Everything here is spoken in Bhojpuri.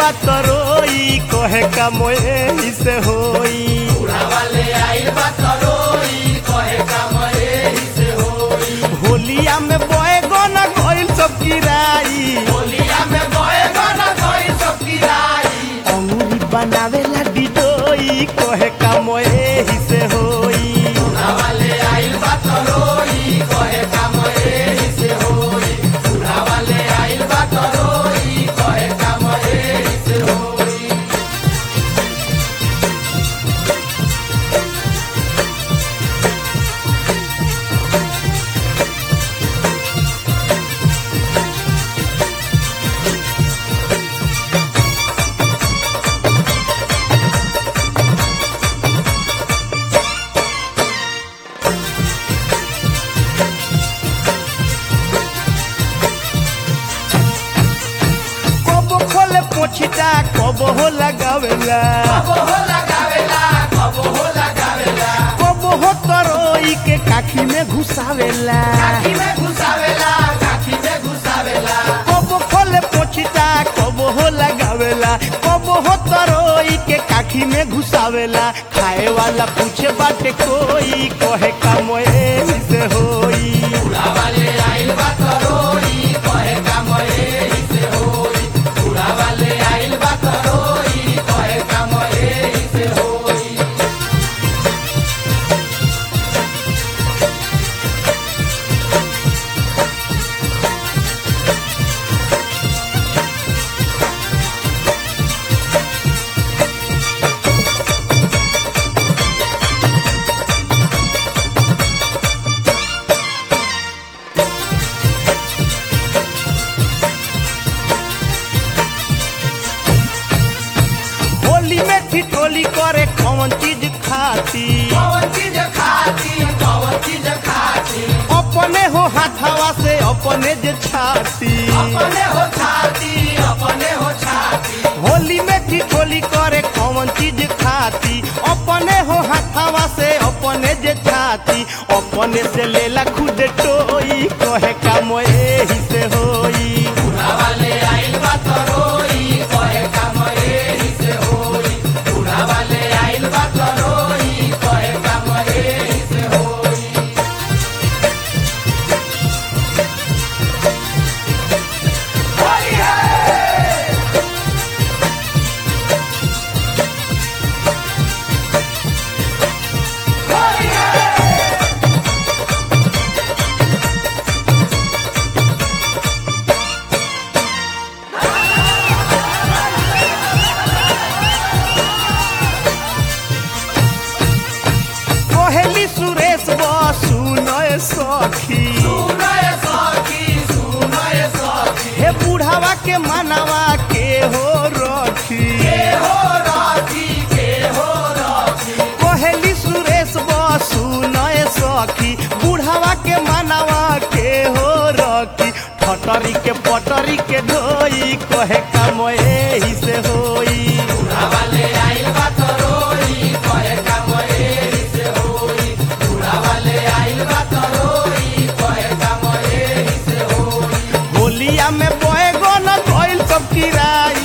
बा तरोई कहे का मोए से होई होलिया में बोए गोना गइल सब किराई अंगूरी बनावेला डिडोई कहे का मोए से होई कब खोले पोछिटा कब हो लगावेला कब हो तरोई के काखी में घुसावेला कब खोले पोछिटा कब हो लगावेला कब हो तरोई के काखी में घुसावेला खाए वाला पूछे बाटे कोई कहे का मोए से होई होली में ठिठोली करे कौन चीज खाती अपने हो हाथावा से अपने जे छाती होली में ठिठोली करे कौन चीज खाती अपने हो हाथावा से अपने जे छाती अपने से लेला खुद टोई कहे का मोए ही से होई कोहली सुरेश बसु नय सखी हे बुढ़ावा के मानवा के हो रखी कोहली सुरेश बसु नय सखी बुढ़ावा के मानवा के हो रखी ठटरी के पटरी के धोई कहे का मोए ही से होई होलिया में बोए गो न गइल सब किराई